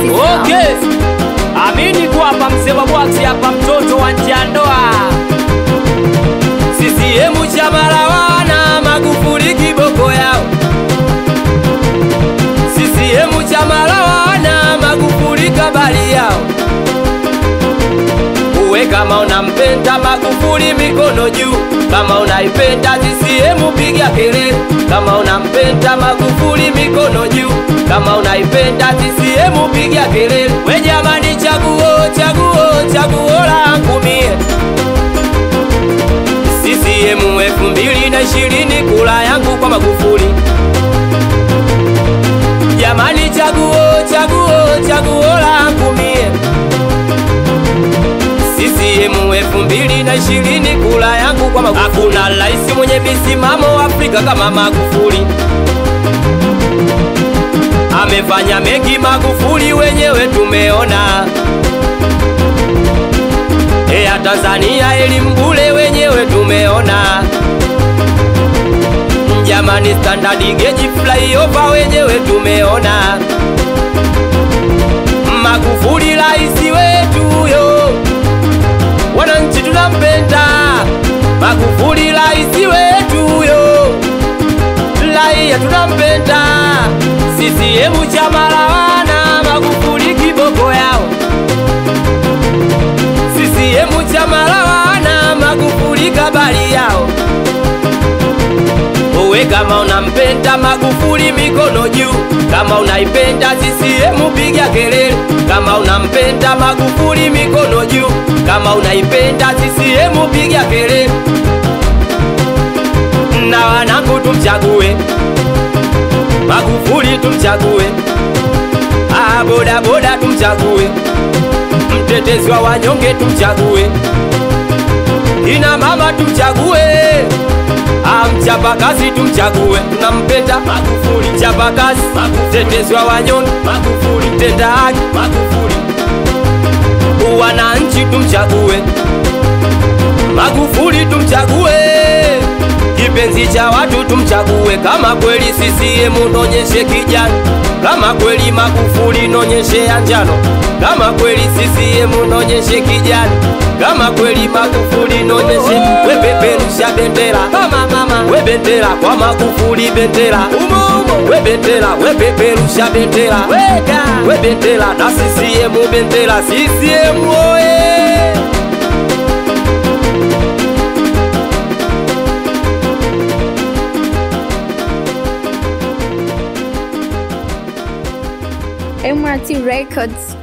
Okay. Amini kwamba mzee wa bwaksi hapa mtoto wa nje ya ndoa. CCM chama la wana Magufuli kiboko yao. CCM chama la wana Magufuli kabali yao. Uwe kama unampenda Magufuli mikono juu, kama unaipenda CCM piga kelele. Kama unampenda Magufuli mikono juu, kama unaipenda CCM piga kelele. We jamani, chaguo chaguo chaguo langu mie CCM elfu mbili na ishirini kula yangu kwa Magufuli. Jamani, chaguo chaguo chaguo langu mie CCM elfu mbili na ishirini kula yangu kwa Magufuli. Hakuna rais mwenye misimamo Afrika kama Magufuli. Amefanya mengi Magufuli, wenyewe tumeona. Eya Tanzania elimu bure, wenyewe tumeona. Jamani, standard gauge flyover, wenyewe tumeona. Magufuli rais wetu yo wananchi tunampenda Magufuli rais wetu yo, raia tunampenda. CCM chama la wana Magufuli kiboko yao. CCM chama la wana Magufuli kabali yao. Uwe kama unampenda Magufuli mikono juu, kama unaipenda CCM piga kelele. Kama unampenda Magufuli mikono juu, kama unaipenda CCM piga kelele. Na wanangu tumchague Magufuli, tumchague ah, boda boda tumchague, mtetezi wa wanyonge tumchague, ina mama tumchague Ah, mchapakazi tumchague, tunampenda Magufuli. Mchapakazi, mtetezi wa wanyonge Magufuli, mtenda haki Magufuli. Wananchi tumchague Magufuli, tumchague kipenzi cha watu tumchague. Kama kweli CCM nonyeshe kijani, kama kweli Magufuli nonyeshe ya njano, kama kweli CCM nonyeshe kijani, kama kweli Magufuli nonyeshe. We peperusha bendera mama mama, we bendera kwa Magufuli bendera umo umo, we bendera we peperusha bendera weka, we bendera na CCM bendera CCM oye MRT Records.